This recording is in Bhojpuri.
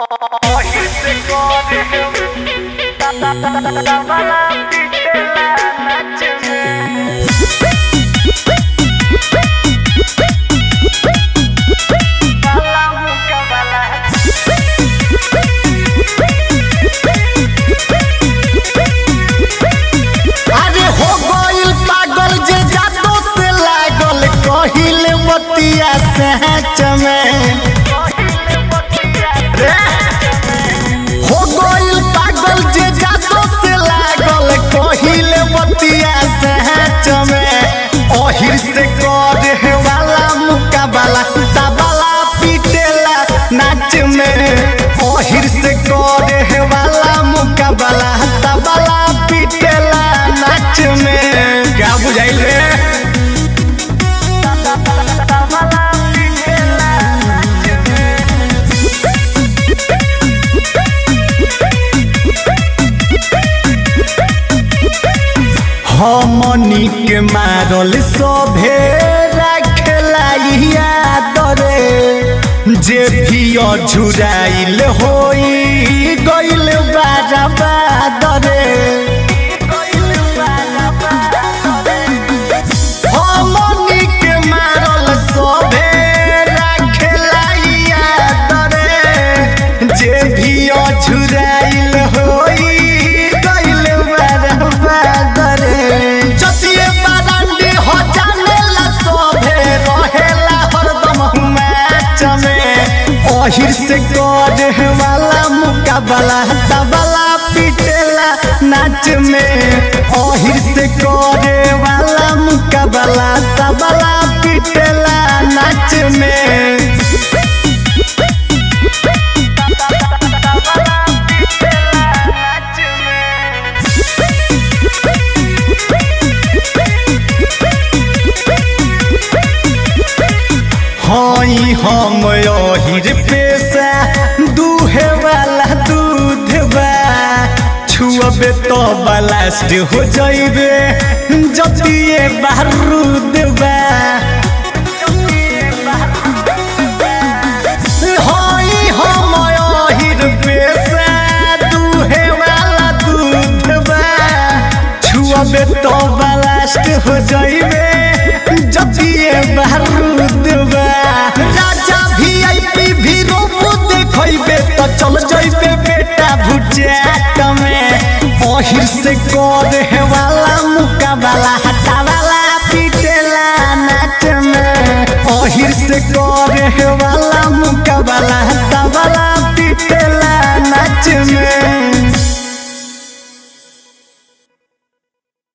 अरे हो गइल पागल जे जादू से लागल कहिल बतिया सहच में रे हो गइल पागल जे जादू से लागल कहिल बतिया सहच में ओहिर से करे वाला मुकाबला तबला पीटेला नाच में ओहिर से करे वाला मुकाबला तबला पीटेला नाच में क्या बुझाइल रे हमनी के मारल सभे रखला याद रे जे भी अझुराइल होई गइल बाराबाद रे हमनी के मारल सभे रखला याद रे जे भी अझुराइल होई गइल बाराबाद रे जतिए बारांडी हो जानेला सभे रहेला हरदम मैच में ओहिर से करे वाला मुकाबला तबला पीटेला नाच में ओहिर से करे वाला मुकाबला तबला पीटेला नाच में हई हम अहिर पेशा दूहे वाला दूध बा छुअबे तो ब्लास्ट हो जइबे जतिए बारूद बा हई हम अहिर पेशा दूहे वाला दूध बा छुअबे तो ब्लास्ट हो जइबे जतिए बारूद बा राजा वीआईपी भी रोबो देखइबे त चल जइबे बेटा भुजात में ओहिर से कर